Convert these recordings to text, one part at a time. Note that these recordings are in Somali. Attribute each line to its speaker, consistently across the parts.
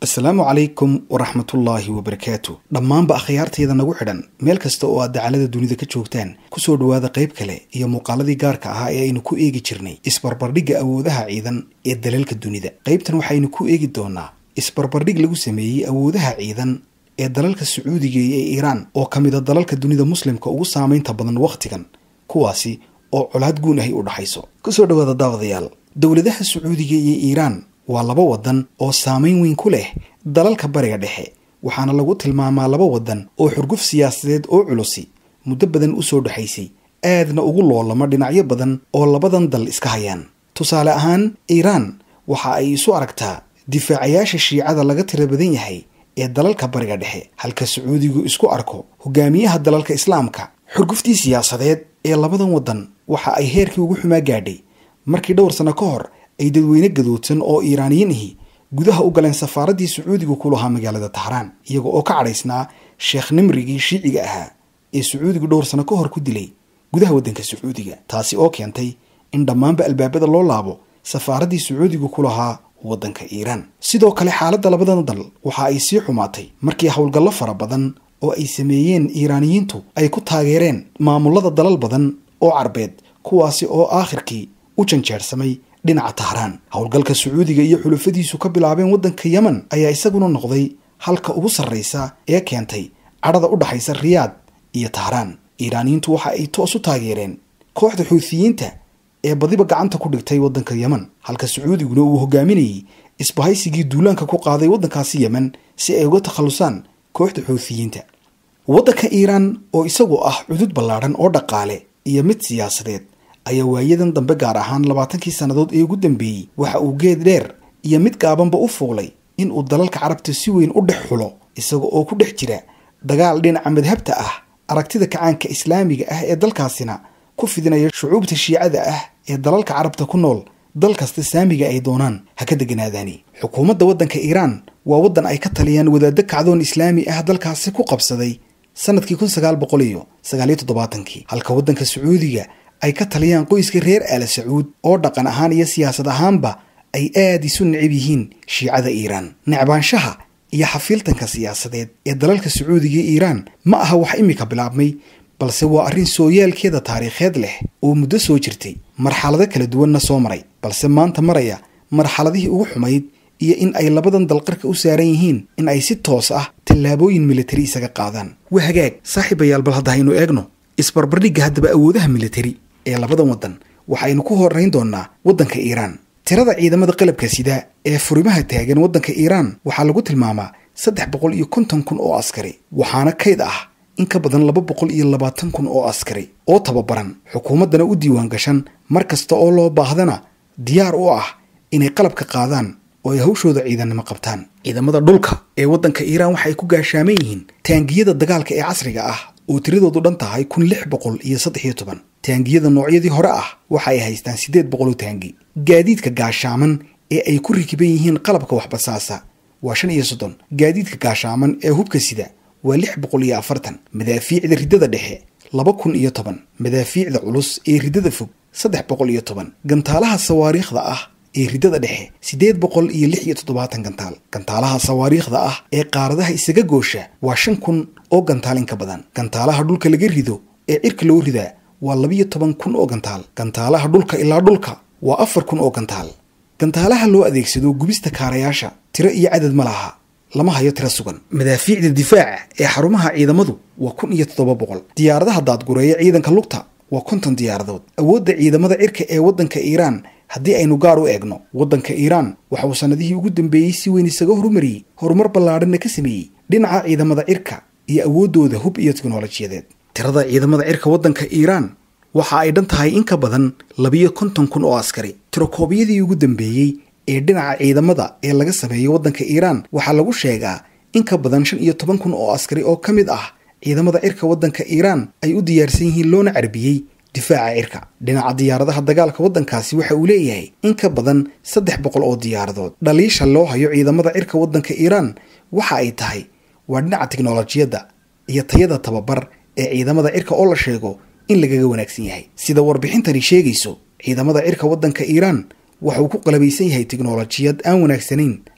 Speaker 1: asalaamu calaykum waraxmatullaahi wabarakaatu dhammaanba akhyaartayda nagu xidhan meel kasta oo aad dacalada dunida ka joogtaan kusoo dhowaada qayb kale iyo muuqaaladii gaarka ahaa ee aynu ku eegi jirnay isbarbardhigga awoodaha ciidan ee dalalka dunida qaybtan waxaynu ku eegi doonaa isbarbardhig lagu sameeyey awoodaha ciidan ee dalalka sacuudiga iyo iiraan oo ka mid a dalalka dunida muslimka ugu saamaynta badan wakhtigan kuwaasi oo colaad guun ahi u dhaxayso kusoo dhowaada daawadayaal dowladaha sacuudiga iyo iiraan waa laba wadan oo saamayn weyn ku leh dalalka bariga dhexe waxaana lagu tilmaamaa laba wadan oo xurguf siyaasadeed oo culusi muddo badan usoo dhexaysay aadna ugu loolamo dhinacyo badan oo labadan dal iska hayaan tusaale ahaan iiraan waxa ay isu aragtaa difaacayaasha shiicada laga tira badan yahay ee dalalka bariga dhexe halka sacuudigu isku arko hogaamiyaha dalalka islaamka xurguftii siyaasadeed ee labadan wadan waxa ay heerkii ugu xumaa gaadhay markii dhowr sano ka hor ay dadweyne gadoodsan oo iiraaniyiin ahi gudaha u galeen safaaraddii sacuudigu ku lahaa magaalada tahraan iyaga oo ka cadhaysnaa sheekh nimrigii shiiciga ahaa ee sacuudigu dhowr sano ka hor ku dilay gudaha waddanka sacuudiga taasi oo keentay in dhammaanba albaabada loo laabo safaaraddii sacuudigu ku lahaa waddanka iiraan sidoo kale xaaladda labadan dal waxa ay sii xumaatay markii howlgallo fara badan oo ay sameeyeen iiraaniyiintu ay ku taageereen maamulada dalal badan oo carbeed kuwaasi oo aakhirkii u janjeersamay dhinaca tahraan howlgalka sacuudiga iyo xulufadiisu ka bilaabeen waddanka yemen ayaa isaguna noqday halka ugu sarraysa ee keentay cadhada u dhaxaysa riyaad iyo tahraan iiraaniyiintu waxa ay toos u taageereen kooxda xuutiyiinta ee badiba gacanta ku dhigtay waddanka yemen halka sacuudiguna uu hogaaminayay isbahaysigii duulaanka ku qaaday waddankaasi yemen si ay uga takhallusaan kooxda xuutiyiinta waddanka iiraan oo isagu ah cudud ballaadhan oo dhaqaale iyo mid siyaasadeed ayaa waayadan dambe gaar ahaan labaatankii sannadood ee ugu dambeeyey waxa uu geed dheer iyo mid gaabanba u fuulay in uu dalalka carabta si weyn u dhex xulo isaga oo ku dhex jira dagaal dhinaca madhabta ah aragtida kacaanka islaamiga ah ee dalkaasina ku fidinaya shucuubta shiicada ah ee dalalka carabta ku nool dal kasta saamiga ay doonaan ha ka deganaadaani xukuumadda waddanka iiraan waa waddan ay ka taliyaan wadaaddo kacdoon islaami ah dalkaasi ku qabsaday sanadkii kun sagaal boqol iyo sagaaliyo toddobaatankii halka waddanka sacuudiga ay ka taliyaan qoyska reer aala sacuud oo dhaqan ahaan iyo siyaasad ahaanba ay aad isu necab yihiin shiicada iiraan necbaanshaha iyo xafiiltanka siyaasadeed ee dalalka sacuudiga iyo iiraan ma aha wax imika bilaabmay balse waa arrin sooyaalkeeda taariikheed leh oo muddo soo jirtay marxalado kala duwanna soo maray balse maanta maraya marxaladihii ugu xumayd iyo in ay labadan dalqarka u saaran yihiin in ay si toos ah tallaabooyin militari isaga qaadaan waa hagaag saaxiibayaal bal hadda haynu eegno isbarbardhigga haddaba awoodaha militari ee labadan waddan waxaynu ku horrayn doonnaa waddanka iiraan tirada ciidamada qalabka sida ee furimaha taagan waddanka iiraan waxaa lagu tilmaamaa saddex boqol iyo konton kun oo askari waxaana kayd ah in ka badan laba boqol iyo labaatan kun oo askari oo tababaran xukuumaddana u diiwaan gashan mar kasta oo loo baahdana diyaar u ah inay qalabka qaadaan oo ay hawshooda ciidannimo qabtaan ciidamada dhulka ee waddanka iiraan waxay ku gaashaaman yihiin taangiyada dagaalka ee casriga ah oo tiradoodu dhan tahay kun lix boqol iyo saddex iyo toban taangiyada noocyadii hore ah waxa ay haystaan siddeed boqol oo taangi gaadiidka gaashaaman ee ay ku rikiban yihiin qalabka waxbasaasa waa shan iyo soddon gaadiidka gaashaaman ee hubka sida waa lix boqol iyo afartan madaafiicda riddada dhexe laba kun iyo toban madaafiicda culus ee riddada fog saddex boqol iyo toban gantaalaha sawaariikhda ah ee riddada dhexe siddeed boqol iyo lix iyo toddobaatan gantaal gantaalaha sawaariikhda ah ee qaaradaha isaga goosha waa shan kun oo gantaal in ka badan gantaalaha dhulka laga rido ee cirka loo ridaa waa labiyo toban kun oo gantaal gantaalaha dhulka ilaa dhulka waa afar kun oo gantaal gantaalaha loo adeegsado gubista kaarayaasha tiro iyo cadad ma laha lama hayo tiro sugan madaafiicda difaaca ee xarumaha ciidamadu waa kun iyo toddoba boqol diyaaradaha daadgureeya ciidanka lugta waa konton diyaaradood awoodda ciidamada cirka ee waddanka iiraan haddii aynu gaar u eegno waddanka iiraan waxa uu sannadihii ugu dambeeyey si weyn isaga horumariyey horumar ballaadhanna ka sameeyey dhinaca ciidamada cirka iyo awooddooda hub iyo teknolojiyadeed tirada ciidamada cirka waddanka iiraan waxa ay dhan tahay in ka badan labiyo konton kun oo askari tirokoobyadii ugu dambeeyey ee dhinaca ciidamada ee laga sameeyo waddanka iiraan waxaa lagu sheegaa in ka badan shan iyo toban kun oo askari oo ka mid ah ciidamada cirka waddanka iiraan ay u diyaarsan yihiin loona carbiyey difaaca cirka dhinaca diyaaradaha dagaalka waddankaasi waxa uu leeyahay in ka badan saddex boqol oo diyaaradood dhaliisha loo hayo ciidamada cirka waddanka iiraan waxa ay tahay waa dhinaca tiknolojiyadda iyo tayada tababar ee ciidamada cirka oo la sheego in lagaga wanaagsan yahay sida warbixintani sheegayso ciidamada cirka waddanka iiraan waxa uu ku qalabaysan yahay tiknolojiyad aan wanaagsanayn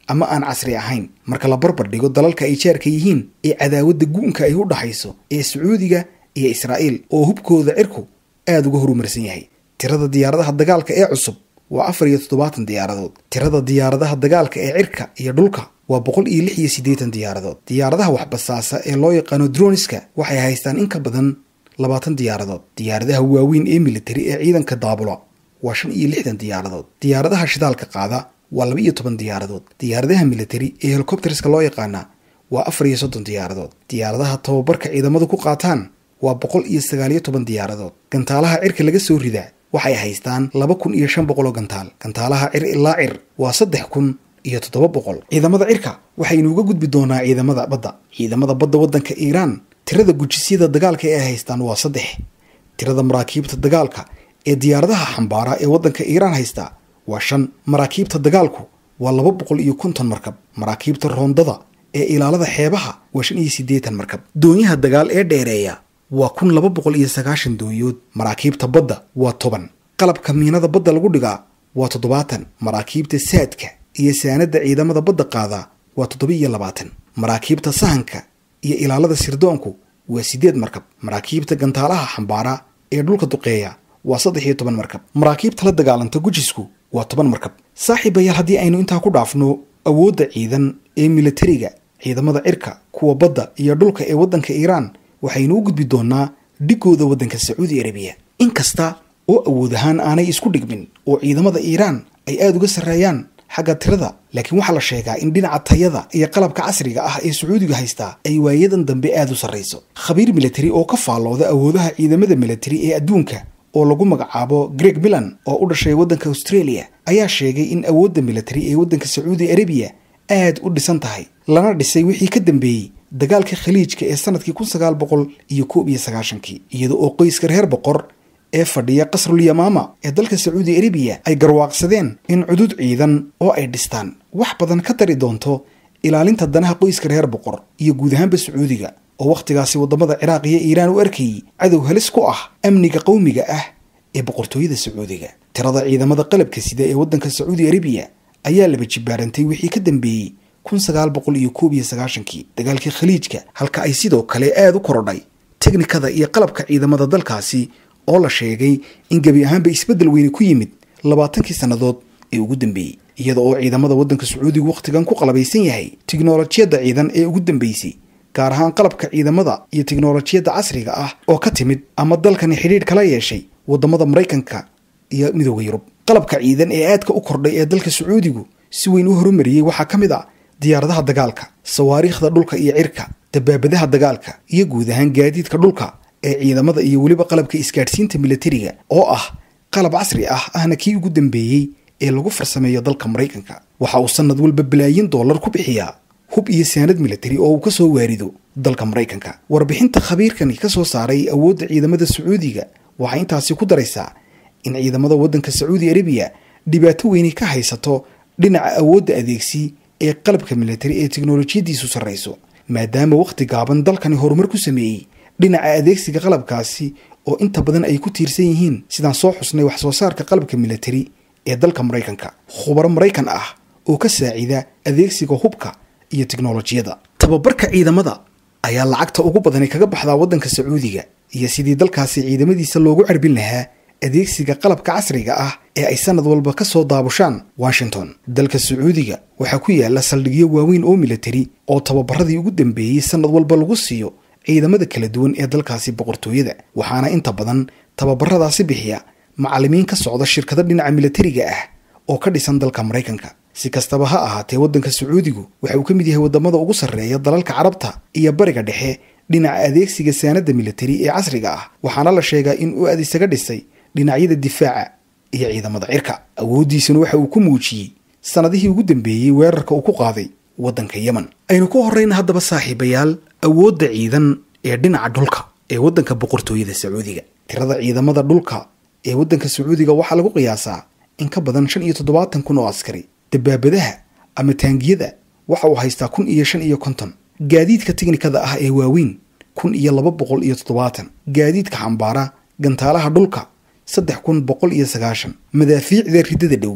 Speaker 1: ama aan casri ahayn marka la barbar dhigo dalalka ay jaarka yihiin ee cadaawadda gu'unka ay u dhaxayso ee sacuudiga iyo israa'iil oo hubkooda cirku aada uga horumarsan yahay tirada diyaaradaha dagaalka ee cusub waa afar iyo toddobaatan diyaaradood tirada diyaaradaha dagaalka ee cirka iyo dhulka waa boqol iyo lix iyo siddeetan diyaaradood diyaaradaha waxbasaasa ee loo yaqaano droniska waxay haystaan in ka badan labaatan diyaaradood diyaaradaha waaweyn ee militari ee ciidanka daabula waa shan iyo lixdan diyaaradood diyaaradaha shidaalka qaada waa laba iyo toban diyaaradood diyaaradaha militari ee helicopterska loo yaqaana waa afar iyo soddon diyaaradood diyaaradaha tababarka ciidamadu ku qaataan waa boqol iyo sagaaliyo toban diyaaradood gantaalaha cirka laga soo ridaa waxay haystaan laba kun iyo shan boqol oo gantaal gantaalaha cir ilaa cir waa saddex kun iyo toddoba boqol ciidamada cirka waxaynu uga gudbi doonaa ciidamada badda ciidamada badda waddanka iiraan tirada gujisyada dagaalka ee haystaan waa saddex tirada maraakiibta dagaalka ee diyaaradaha xambaara ee waddanka iiraan haysta waa shan maraakiibta dagaalku waa laba boqol iyo konton markab maraakiibta roondada ee ilaalada xeebaha waa shan iyo siddeetan markab doonyaha dagaal ee dheereeya waa kun laba boqol iyo sagaashan doonyood maraakiibta badda waa toban qalabka miinada badda lagu dhigaa waa toddobaatan maraakiibta saadka iyo saanada ciidamada badda qaadaa waa toddoba iyo labaatan maraakiibta sahanka iyo ilaalada sirdoonku waa siddeed markab maraakiibta gantaalaha xambaara ee dhulka duqeeya waa saddex iyo toban markab maraakiibta la dagaalanta gujisku waa toban markab saaxiibayaal haddii aynu intaa ku dhaafno awoodda ciidan ee militariga ciidamada cirka kuwa badda iyo dhulka ee waddanka iiraan waxaynu u gudbi doonaa dhigooda waddanka sacuudi arabiya inkasta oo awood ahaan aanay isku dhigmin oo ciidamada iiraan ay aada uga sarreeyaan xagga tirada laakiin waxaa la sheegaa in dhinaca tayada iyo qalabka casriga ah ee sacuudiga haystaa ay waayadan dambe aada u sarrayso khabiir militari oo ka faallooda awoodaha ciidamada militari ee adduunka oo lagu magacaabo greg milan oo u dhashay waddanka australia ayaa sheegay in awoodda militari ee waddanka sacuudi arabiya aad u dhisan tahay lana dhisay wixii ka dambeeyey dagaalka khaliijka ee sanadkii kun sagaal boqol iyo koob iyo sagaashankii iyada oo qoyska reer boqor ee fadhiya qasrul yamaama ee dalka sacuudi arabiya ay garwaaqsadeen in cudud ciidan oo ay dhistaan wax badan ka dari doonto ilaalinta danaha qoyska reer boqor iyo guud ahaanba sacuudiga oo wakhtigaasi waddamada ciraaq iyo iiraan u arkayay cadow halis ku ah amniga qowmiga ah ee boqortooyada sacuudiga tirada ciidamada qalabka sida ee waddanka sacuudi arabiya ayaa laba jibaarantay wixii ka dambeeyey kun sagaal boqol iyo koob iyo sagaashankii dagaalkii khaliijka halka ay sidoo kale aada u korodhay teknikada iyo qalabka ciidamada dalkaasi oo la sheegay in gebi ahaanba isbeddel weyne ku yimid labaatankii sannadood ee ugu dambeeyey iyada oo ciidamada waddanka sacuudiga wakhtigan ku qalabaysan yahay tiknolojiyadda ciidan ee ugu dambeysay gaar ahaan qalabka ciidamada iyo tiknolojiyadda casriga ah oo ka timid ama dalkani xidhiidh kala yeeshay waddamada maraykanka iyo midooda yurub qalabka ciidan ee aadka u kordhay ee dalka sacuudigu si weyn u horumariyey waxaa ka mid ah diyaaradaha dagaalka sawaariikhda dhulka iyo cirka dabaabadaha dagaalka iyo guud ahaan gaadiidka dhulka ee ciidamada iyo weliba qalabka isgaadhsiinta militariga oo ah qalab casri ah ahna kii ugu dambeeyey ee lagu farsameeyo dalka maraykanka waxa uu sanad walba balaayin dollar ku bixiyaa hub iyo saanad militari oo uu ka soo waarido dalka maraykanka warbixinta khabiirkani ka soo saaray awoodda ciidamada sacuudiga waxay intaasi ku daraysaa in ciidamada waddanka sacuudi arabiya dhibaato weyni ka haysato dhinaca awoodda adeegsi ee qalabka militari ee teknolojiyaddiisu sarrayso maadaama wakhti gaaban dalkani horumar ku sameeyey dhinaca adeegsiga qalabkaasi oo inta badan ay ku tiirsan yihiin sidaan soo xusnay wax soo saarka qalabka militari ee dalka maraykanka khubaro maraykan ah oo ka saacida adeegsiga hubka iyo teknolojiyada tababarka ciidamada ayaa lacagta ugu badani kaga baxdaa waddanka sacuudiga iyo sidii dalkaasi ciidamadiisa loogu carbin lahaa adeegsiga qalabka casriga ah ee ay sanad walba ka soo daabushaan washington dalka sacuudiga waxaa ku yaala saldhigyo waaweyn oo militari oo tababaradii ugu dambeeyey sanad walba lagu siiyo ciidamada kala duwan ee dalkaasi boqortooyada waxaana inta badan tababaradaasi bixiya macallimiin ka socda shirkado dhinaca militariga ah oo ka dhisan dalka maraykanka si kastaba ha ahaatee waddanka sacuudigu waxa uu ka mid yahay waddamada ugu sarreeya dalalka carabta iyo bariga dhexe dhinaca adeegsiga saanada militari ee casriga ah waxaana la sheegaa in uu aad isaga dhisay dhinacyada difaaca iyo ciidamada cirka awooddiisuna waxa uu ku muujiyey sannadihii ugu dambeeyey weerarka uu ku qaaday waddanka yemen aynu ku horrayna haddaba saaxiibayaal awoodda ciidan ee dhinaca dhulka ee waddanka boqortooyada sacuudiga tirada ciidamada dhulka ee waddanka sacuudiga waxaa lagu qiyaasaa in ka badan shan iyo toddobaatan kun oo askari dabaabadaha ama taangiyada waxa uu haystaa kun iyo shan iyo konton gaadiidka tiknikada ah ee waaweyn kun iyo laba boqol iyo toddobaatan gaadiidka xambaara gantaalaha dhulka saddex kun boqol iyo sagaashan madaafiicda ridada dhow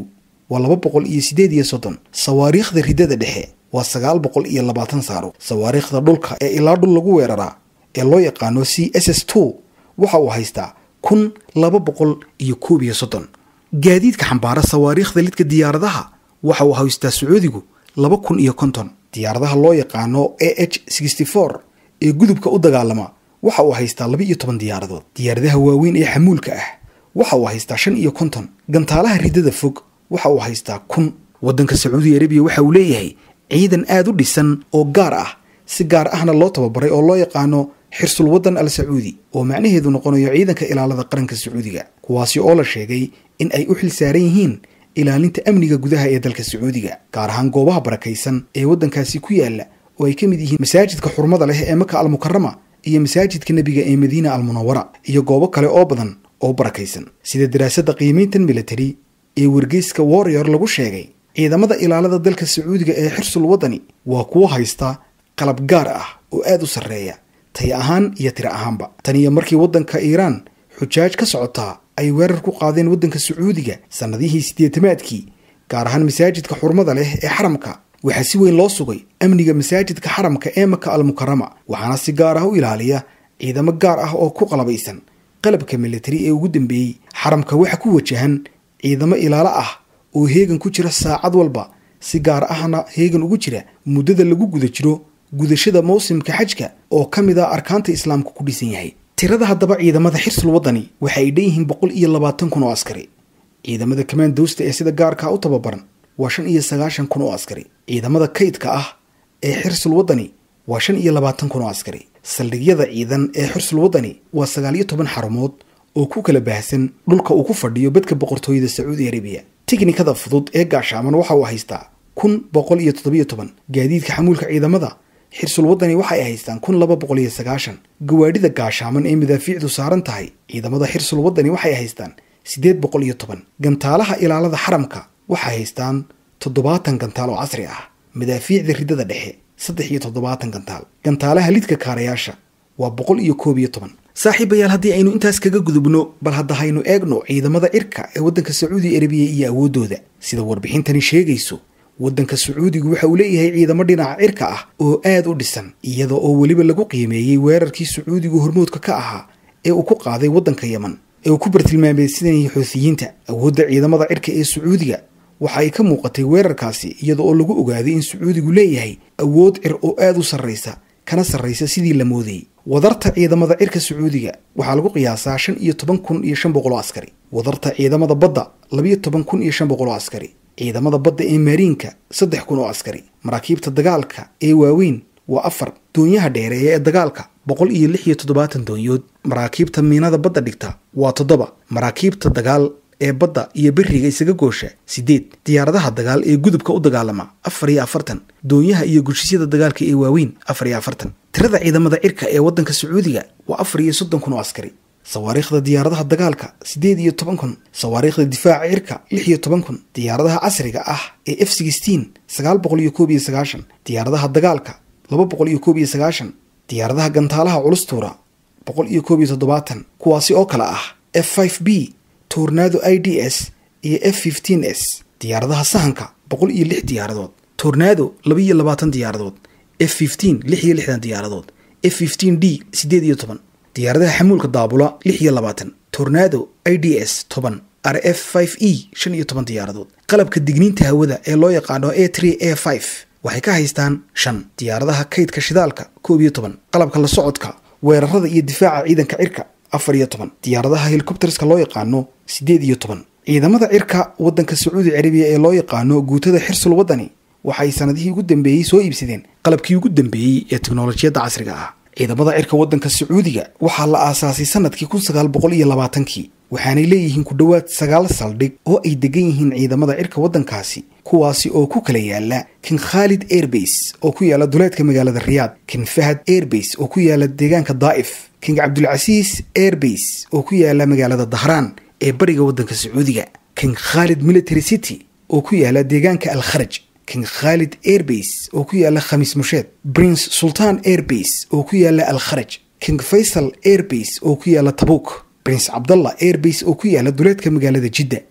Speaker 1: waa laba boqol iyo siddeed iyo soddon sawaariikhda riddada dhexe waa sagaal boqol iyo labaatan saaro sawaariikhda dhulka ee ilaa dhul lagu weeraraa ee loo yaqaano c s s two waxa uu haystaa kun laba boqol iyo koob iyo soddon gaadiidka xambaara sawaariikhda lidka diyaaradaha waxa uu haystaa sacuudigu laba kun iyo konton diyaaradaha loo yaqaano a h sixty four ee gudubka u dagaalama waxa uu haystaa laba iyo toban diyaaradood diyaaradaha waaweyn ee xamuulka ah waxa uu haystaa shan iyo konton gantaalaha riddada fog waxa uu haystaa kun waddanka sacuudi arabiya waxa uu leeyahay ciidan aada u dhisan oo gaar ah si gaar ahna loo tababaray oo loo yaqaano xirsul waddan al sacuudi oo macnaheedu noqonayo ciidanka ilaalada qaranka sacuudiga kuwaasi oo la sheegay in ay u xil saaran yihiin ilaalinta amniga gudaha ee dalka sacuudiga gaar ahaan goobaha barakaysan ee waddankaasi ku yaala oo ay ka mid yihiin masaajidka xurmada leh ee maka almukarama iyo masaajidka nebiga ee madiina almunawara iyo goobo kale oo badan oo barakaysan sida daraasadda qiimayntan military ee wargeyska warrior lagu sheegay ciidamada ilaalada dalka sacuudiga ee xirsul waddani waa kuwo haysta qalab gaar ah oo aada u sarreeya tay ahaan iyo tiro ahaanba tan iyo markii waddanka iiraan xujaaj ka socotaa ay weerar ku qaadeen waddanka sacuudiga sannadihii siddeetamaadkii gaar ahaan masaajidka xurmada leh ee xaramka waxaa si weyn loo sugay amniga masaajidka xaramka ee maka almukarama waxaana si gaar ah u ilaaliya ciidamo gaar ah oo ku qalabaysan qalabka militari ee ugu dambeeyey xaramka waxa ku wajahan ciidamo ilaalo ah oo heegan ku jira saacad walba si gaar ahna heegan ugu jira muddada lagu guda jiro gudashada mawsimka xajka oo ka mid ah arkaanta islaamka ku dhisan yahay tirada haddaba ciidamada xirsul waddani waxa ay dhan yihiin boqol iyo labaatan kun oo askari ciidamada kamaandoosta ee sida gaarkaa u tababaran waa shan iyo sagaashan kun oo askari ciidamada kaydka ah ee xirsul waddani waa shan iyo labaatan kun oo askari saldhigyada ciidan ee xirsul waddani waa sagaal iyo toban xarumood oo ku kala baahsan dhulka uu ku fadhiyo badka boqortooyada sacuudi arabiya tiknikada fudud ee gaashaaman waxa uu haystaa kun boqol iyo toddobiyo toban gaadiidka xamuulka ciidamada xirsul waddani waxa ay haystaan kun laba boqol iyo sagaashan gawaadhida gaashaaman ee madaafiicdu saaran tahay ciidamada xirsul waddani waxay haystaan siddeed boqol iyo toban gantaalaha ilaalada xaramka waxay haystaan toddobaatan gantaal oo casri ah madaafiicda riddada dhexe saddex iyo toddobaatan gantaal gantaalaha lidka kaarayaasha waa boqol iyo koob iyo toban saaxiibayaal haddii aynu intaas kaga gudubno bal hadda haynu eegno ciidamada cirka ee waddanka sacuudi arabiya iyo awooddooda sida warbixintani sheegayso waddanka sacuudigu waxa uu leeyahay ciidamo dhinaca cirka ah oo aad u dhisan iyada oo weliba lagu qiimeeyey weerarkii sacuudigu hormoodka ka ahaa ee uu ku qaaday waddanka yeman ee uu ku bartilmaameysanayay xoutiyiinta awoodda ciidamada cirka ee sacuudiga waxa ay ka muuqatay weerarkaasi iyada oo lagu ogaaday in sacuudigu leeyahay awood cir oo aada u sarraysa kana sarraysa sidii la moodayey wadarta ciidamada cirka sacuudiga waxaa lagu qiyaasaa shan iyo toban kun iyo shan boqol oo askari wadarta ciidamada badda labiyo toban kun iyo shan boqol oo askari ciidamada badda ee maariinka saddex kun oo askari maraakiibta dagaalka ee waaweyn waa afar doonyaha dheereeya ee dagaalka boqol iyo lix iyo toddobaatan doonyood maraakiibta miinada badda dhigta waa toddoba maraakiibta dagaal ee badda iyo beriga isaga goosha siddeed diyaaradaha dagaal ee gudubka u dagaalama afar iyo afartan doonyaha iyo gushisyada dagaalka ee waaweyn afar iyo afartan tirada ciidamada cirka ee waddanka sacuudiga waa afar iyo soddon kun oo askari sawaariikhda diyaaradaha dagaalka siddeed iyo toban kun sawaariikhda difaaca cirka lix iyo toban kun diyaaradaha casriga ah ee f sixteen sagaal boqol iyo koob iyo sagaashan diyaaradaha dagaalka laba boqol iyo koob iyo sagaashan diyaaradaha gantaalaha culus tuura boqol iyo koob iyo toddobaatan kuwaasi oo kale ah f five b tornado i d s iyo f fifteen s diyaaradaha sahanka boqol iyo lix diyaaradood tornado laba iyo labaatan diyaaradood f fifteen lix iyo lixdan diyaaradood f fifteen d siddeed iyo toban diyaaradaha xamuulka daabula lix iyo labaatan tornado i d s toban r f five e shan iyo toban diyaaradood qalabka digniinta hawada ee loo yaqaano a tree a five waxay ka haystaan shan diyaaradaha kaydka shidaalka koob iyo toban qalabka la socodka weerarada iyo difaaca ciidanka cirka afar iyo toban diyaaradaha helikobterska loo yaqaano siddeed iyo toban ciidamada cirka waddanka sacuudi carabiya ee loo yaqaano guutada xirsul waddani waxay sanadihii ugu dambeeyey soo iibsadeen qalabkii ugu dambeeyey ee teknolojiyadda casriga ah ciidamada cirka waddanka sacuudiga waxaa la aasaasay sanadkii kun sagaal boqol iyo labaatankii waxaanay leeyihiin ku dhowaad sagaal saldhig oo ay degan yihiin ciidamada cirka waddankaasi kuwaasi oo ku kala yaala king khaalid airbase oo ku yaala duleedka magaalada riyaad king fahad airbase oo ku yaala deegaanka daa'if king cabdulcasiis airbase oo ku yaala magaalada dahraan ee bariga waddanka sacuudiga king khaalid military city oo ku yaala deegaanka al kharaj king khaalid airbase oo ku yaala khamiis musheed prince sultan airbase oo ku yaala al kharaj king faysal airbase oo ku yaala tabuuk prince cabdallah airbase oo ku yaala duleedka magaalada jidda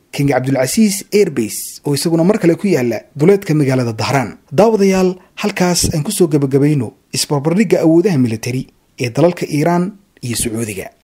Speaker 1: king cabdulcasiis airbase oo isaguna mar kale ku yaala duleedka magaalada dahraan daawadayaal halkaas aan kusoo gebagabayno isbarbardhigga awoodaha militari ee dalalka iiraan iyo sacuudiga